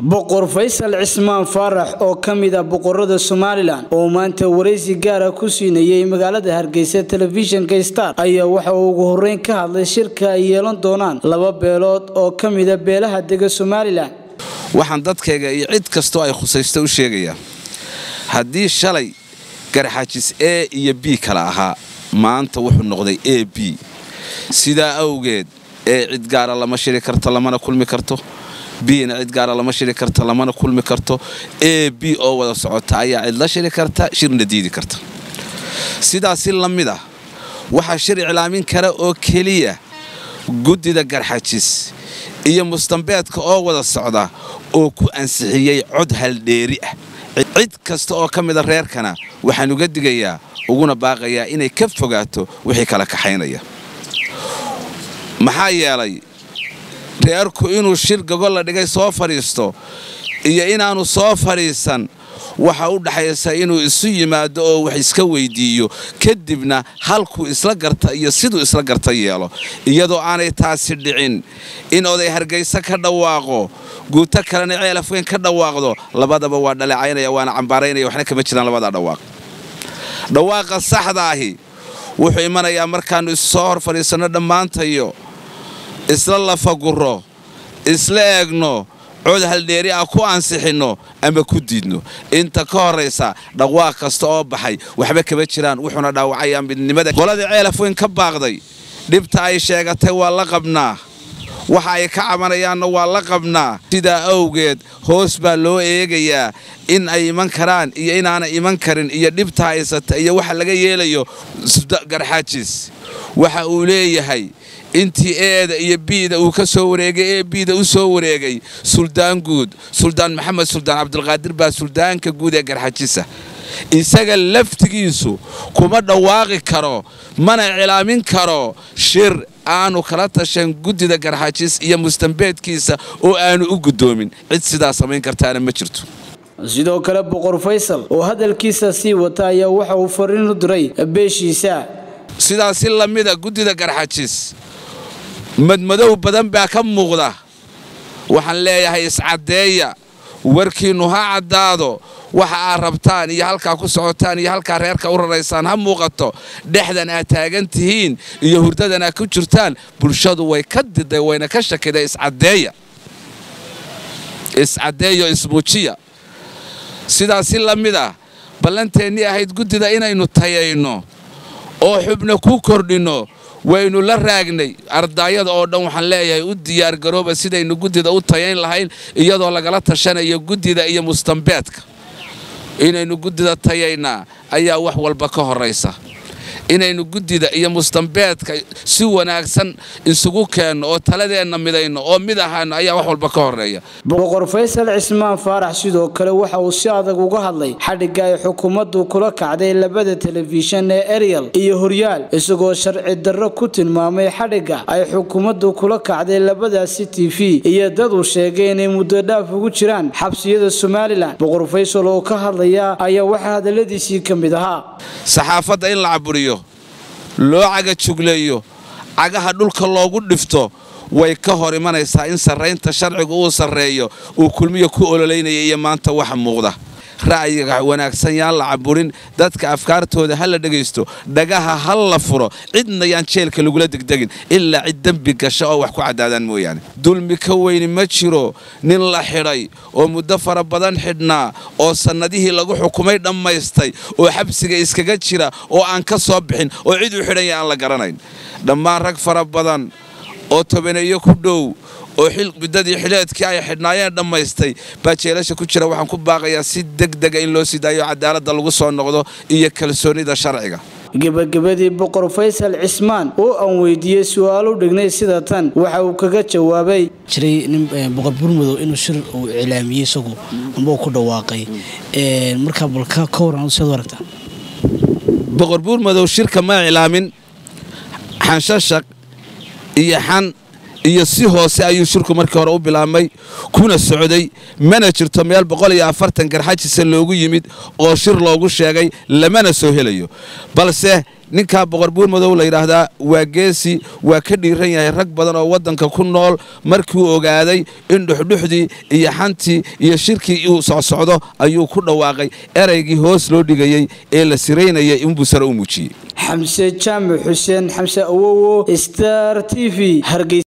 boqor faysal cismaan faarax oo ka mid ah boqorada somalilan oo maanta waraysi gaara ku siinayay magaalada hargeysa telefishinka star ayaa waxa uu ugu horeyn ka hadlay shirka ay yeelan doonaan laba beelood oo ka mida beelaha dega somalilan waxaan dadkayga iyo cid kastoo ay khusaysto u sheegayaa haddii shalay garxajis e iyo b kala ahaa maanta wuxuu noqday a b sidaa awgeed ee cid gaara lama shiri karto lamana kulmi karto bna cid gaara lama shiri karto lamana kulmi karto a b oo wada socota ayaa cid la shiri karta shirna diidi karta sidaasi la mid ah waxaa shir iclaamin kara oo keliya guddida garxajis iyo mustambeedka oo wada socda oo ku ansixiyey cod haldheeri ah cid kasta oo ka mida reerkana waxaan uga digayaa uguna baaqayaa inay ka fogaato wixii kala kaxaynaya maxaa yeelay reerku inuu shir gogol la dhigay soo fadhiisto iyo inaannu soo fadhiisan waxa u dhaxaysa inuu isu yimaado oo wax iska weyddiiyo kadibna halkuu isla garta iyo siduu isla garta yeelo iyadoo aanay taasi dhicin in oday hargayse ka dhawaaqo guuto kalena ceelaf weyn ka dhawaaqdo labadaba waa dhaleecaynaya waana cambaaraynaya waxna kama jiraan labadaa dhawaaq dhawaaqa saxdaahi wuxuu imanayaa markaannu isu soo hor fadhiisanno dhammaantayo isla lafaguro isla eegno cod haldheeri ah ku ansixinno ama ku diidno inta ka horraysa dhawaaq kasta oo baxay waxba kama jiraan wuxuuna dhaawacayaa midnimada qoladii ceelaf weyn ka baaqday dhibta ay sheegatay waa la qabnaa waxa ay ka cabanayaanna waa la qabnaa sidaa awgeed hoos baa loo eegayaa in ay iman karaan iyo inaana iman karin iyo dhibta haysata iyo waxa laga yeelayo garxaajis waxa uu leeyahay intii eeda iyo biida uu ka soo wareegay ee biida u soo wareegay suldaan guud suldaan maxamed suldaan cabdulqaadir baa suldaanka guud ee garxajisa isaga laftigiisu kuma dhawaaqi karo mana cilaamin karo shir aanu kala tashan guddida garxajis iyo mustambeedkiisa oo aanu u guddoomin cid sidaa samayn kartaana ma jirto sidoo kale boqor faysal oo hadalkiisa sii wata ayaa waxa uu fariin u diray beeshiisa sidaasi la mida guddida garxajis madmadow badan baa ka muuqda waxaan leeyahay iscaddeeya warkiinnu ha caddaado waxa aad rabtaan iyo halkaa ku socotaan iyo halkaa reerka u raraysaan ha muuqato dhexdan aad taagan tihiin iyo hurdadan aad ku jirtaan bulshadu way ka diday wayna ka shakiday iscaddeeya iscaddeeyo ismuujiya sidaasi la mid ah ballanteennii ahayd guddida inaynu tayayno oo xubna ku kordhinno waynu la raagnay ardaayada oo dhan waxaan leeyahay u diyaargarooba sidaynu guddida u tayayn lahayn iyadoo lagala tashanayo guddida iyo mustambeedka inaynu guddida tayaynaa ayaa wax walba ka horraysa inaynu guddida iyo mustambeedka si wanaagsan isugu keenno oo taladeenna midayno oo mid ahaano ayaa wax walba ka horreeya boqor faysal cismaan faarax sidoo kale waxa uu si adag uga hadlay xadhigga ay xukuumaddu kula kacday labada telefishan ee eriyal iyo horyaal isagoo sharci darro ku tilmaamay xadhigga ay xukuumaddu kula kacday labadaasi t v iyo dad uu sheegay inay muddo dhaaf ugu jiraan xabsiyada somalilan boqor faysal oo ka hadlaya ayaa waxaa hadalladiisii ka mid ahaa saxaafadda in la caburiyo loo caga jugleeyo cagaha dhulka loogu dhifto way ka hor imanaysaa in sarraynta sharcigu uu sarreeyo uu kulmiya ku ololeynaya iyo maanta waxa muuqda ra'yiga wanaagsan yaan la caburin dadka afkaartooda ha la dhegaysto dhagaha ha la furo cidna yaan jeelka lagula degdegin ilaa cid dembi gasha oo wax ku caddaadaan mooyaane dulmi ka weyni ma jiro nin la xidhay oo muddo fara badan xidhnaa oo sannadihii lagu xukumay dhammaystay oo xabsiga iskaga jira oo aan ka soo bixin oo cid u xidhanya aan la garanayn dhammaan rag fara badan oo tobaneeyo ku dhow oo muddadii xileedkii ay xidhnaayeen dhammaystay baa jeelasha ku jira waxaan ku baaqayaa si degdega in loo sii daayo cadaaladda lagu soo noqdo iyo kalsoonida sharciga gebagabadii boqor faysal cismaan oo aan weydiiyey su-aalo dhignay sida tan waxa uu kaga jawaabay jiray nin boqor burmadow inuu shir uu iclaamiyey isagu amba uu ku dhawaaqay markaa balka ka waran seed u aragtaa boqor buurmadow shirka ma iclaamin xanshashaq iyo xan iyo si hoose ayuu shirku markii hore u bilaabmay kuna socday mana jirto meel boqol iyo afartan garxajisa loogu yimid oo shir loogu sheegay lamana soo helayo balse ninkaa boqor buurmadow la yidhaahdaa waa geesi waa ka dhiiran yahay rag badan oo waddanka ku nool markiuu ogaaday in dhuxdhuxdii iyo xantii iyo shirkii uu socsocdo ayuu ku dhawaaqay eraygii hoos loo dhigayey ee la siraynayay inbuu sare u muujiyey xamse jaamac xuseen xamse awowo star t v hargeysa